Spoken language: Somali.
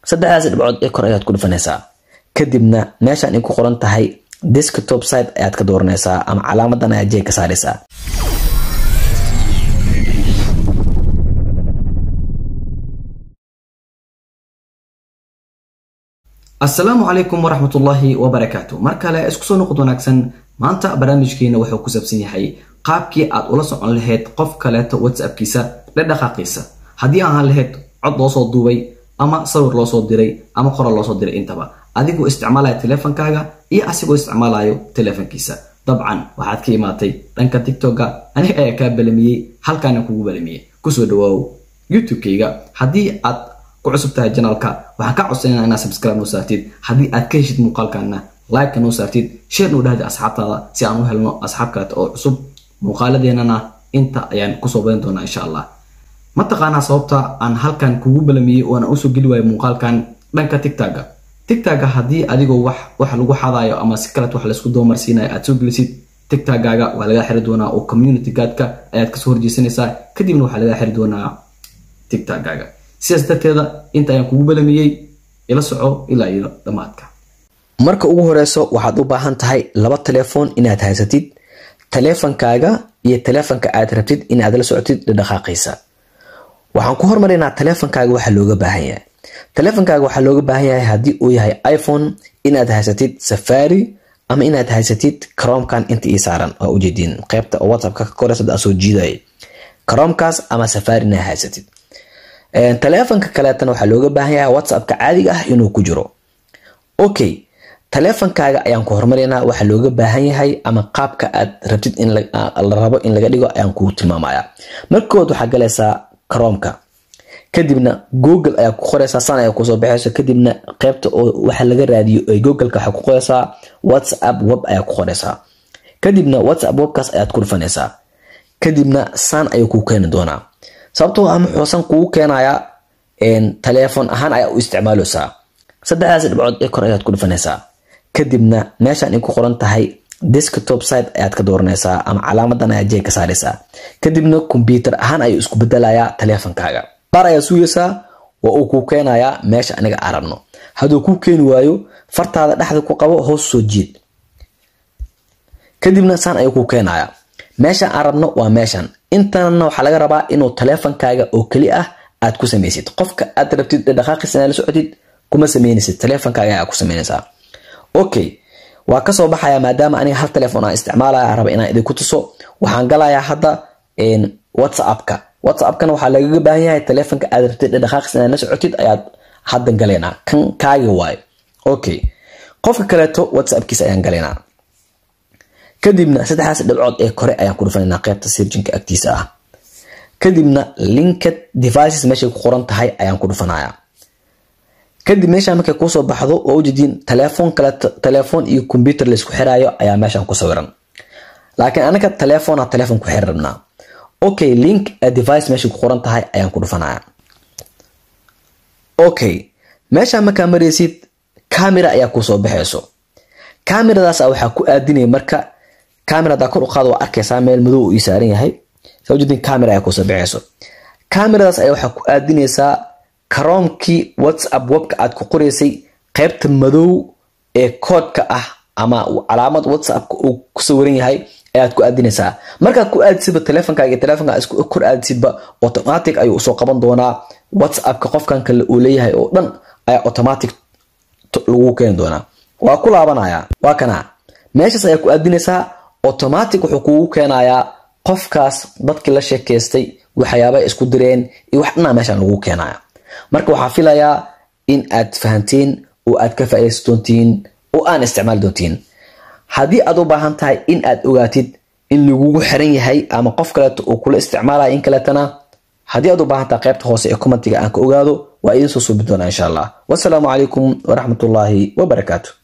saddexdaas dhibcood ee kor ayaad ku dhufanaysaa kadibna meeshaan ay ku qoran tahay desktop site ayaad ka dooranaysaa ama calaamadan ayaad jeeg ka saaraysaa asalaamu calaykum waraxmatullaahi wabarakaatu mar kale isku soo noqod wanaagsan maanta barnaamijkeena wuxuu ku saabsan yahay qaabkii aad ula socon lahayd qof kaleeto whatsappkiisa dhadhaqaaqiisa haddii ahaan lahayd cod loo soo duubay ama sawir loo soo diray ama qoral loo soo diray intaba adigoo isticmaalaya teleefonkaaga iyo asigoo isticmaalayo teleefonkiisa dabcan waxaad ka imaatay dhanka tiktoka aniga ayaa kaa balamiyey halkaana kugu balamiyey kusoo dhawaaw youtube-kayga haddii aad ku cusub tahay janaalka waxaan ka codsanayna inaad subscribe noo saartid haddii aad ka heshid muuqaalkana like-ka noo saartid share noo dhahdi asxaabtaada si aan u helno asxaab kaleeta oo cusub muuqaaladeenana inta ayaan kusoo badan doonaa insha allah mataqaanaa sababta aan halkan kugu balamiyey oo aan usoo geli waayo muuqaalkan dhanka tigtaga tigtaga haddii adigoo wax wax lagu xadaayo ama si kaleet wax laysku doomarsiinayo aad soo gelisid tigtagaaga waa laga xiri doonaa oo community gaadka ayaad kasoo horjeesanaysaa kadibna waxaa laga xiri doonaa tigtagaaga sidaas darteeda inta ayaan kugu balamiyey ila soco ilaa iyo dhammaadka marka ugu horeyso waxaad u baahan tahay laba telefoon inaad haysatid teleefonkaaga iyo teleefonka aad rabtid inaad la socotid dhaqaaqiisa waxaan ku hormaraynaa teleefonkaaga waxaa looga baahan yahay teleefonkaaga waxaa looga baahan yahay haddii uu yahay iphone inaad haysatid safari ama inaad haysatid cromkan inta ii saaran waa ujeediin qeybta oo whatsappka ka koreysa daa soo jiidaya cromkaas ama safari inaad haysatid teleefonka kaleetana waxaa looga baahan yahay whatsappka caadiga ah inuu ku jiro okay teleefonkaaga ayaan ku hormaraynaa waxaa looga baahan yahay ama qaabka aad rabtid in la rabo in laga dhigo ayaan kugu tilmaamaya markood waxaa galaysaa cromka kadibna google ayaa ku qoreysaa san ayaa kusoo baxayso kadibna qeybta oo waxa laga raadiyo ee googleka waxaa ku qoreysaa whatsapp web ayaa ku qoreysaa kadibna whatsapp webkaas ayaad ku dhufanaysaa kadibna san ayuu kuu keeni doonaa sababtoo ah muxuusan kugu keenayaa teleefon ahaan ayaa u isticmaaleysaa saddexdaas dhibcood ee kor ayaad ku dhufanaysaa kadibna meeshaan ay ku qoran tahay desktop site ayaad ka dooranaysaa ama calaamadan ayaad jeeg ka saaraysaa kadibna kombyuutar ahaan ayuu isku bedelayaa teleefonkaaga baar ayaa sugaysaa waa uu kuu keenayaa meesha aniga aan rabno hadduu kuu keeni waayo fartaada dhexda ku qabo hoos soo jiid kadibna saan ayuu kuu keenayaa meesha aan rabno waa meeshan intanna waxaa laga rabaa inuu teleefonkaaga oo keli ah aad ku samaysid qofka aad rabtid dhaqaaqiis inaad la socotid kuma sameynaysid teleefonkaaga ayaa ku sameynaysaa okay waa kasoo baxaya maadaama aniga hal telefoon aan isticmaalaya raba inaan idinku tuso waxaan galayaa hadda whatsappka whatsappkana waxaa lagaga baahan yahay teleefonka aad rabtid dhaqaaqiis inaad la socotid ayaad haddan galaynaa kan kaaga waayo okay qofka kaleeto whatsappkiisa ayaan galaynaa kadibna saddexdaas dhibcood ee kore ayaan ku dhufanaynaa qeybta sirjinka agtiisa ah kadibna linked devices meeshay ku qoran tahay ayaan ku dhufanayaa kadib meeshaan markay kuusoo baxdo waa ujeediin telefoon kale telefoon iyo combyuter laysku xiraayo ayaa meeshaan ku sawiran laakiin anaga telefoona telefoon ku xiri rabnaa okay link device meeshay ku qoran tahay ayaan ku dhufanaya okay meeshaan markaa maraysid camera ayaa kuusoo baxayso cameradaas waxaa ku aadinaya marka camera hadaa kor u qaado waa arkaysaa meel madow uu ii saaran yahay saa ujeedin camera ayaa kusoo baxayso cameradaas ayaa waxaa ku aadinaysaa karoomkii whatsapp webka aad ku qoraysay qeybta madow ee koodka ah ama calaamad whatsappka uu ku sawiran yahay ayaad ku aadinaysaa markaad ku aadisidba teleefonkaaga iyo teleefonka isku kor aadisidba automatic ayuu usoo qaban doonaa whatsappka qofkan kale uu leeyahay oo dhan ayaa automatic lagu keeni doonaa waa ku laabanaya waa kana meeshaas ayaa ku aadinaysaa automatic wuxuu kugu keenayaa qofkaas dadkii la sheekaystay waxyaabay isku direen iyo wax dhanaa meeshaan lagu keenaya marka waxaa filayaa in aad fahanteen oo aad ka faaidaysan doontiin oo aan isticmaali doontiin haddii aad u baahan tahay in aad ogaatid in lagugu xiran yahay ama qof kaleeto uu kula isticmaalaya in kaleetana haddii aad u baahan tahay qaybta hoose ee commentiga aan ka ogaado waa idiin soo suubi doonaa insha allah wasalaamu calaykum waraxmatullaahi wabarakaatu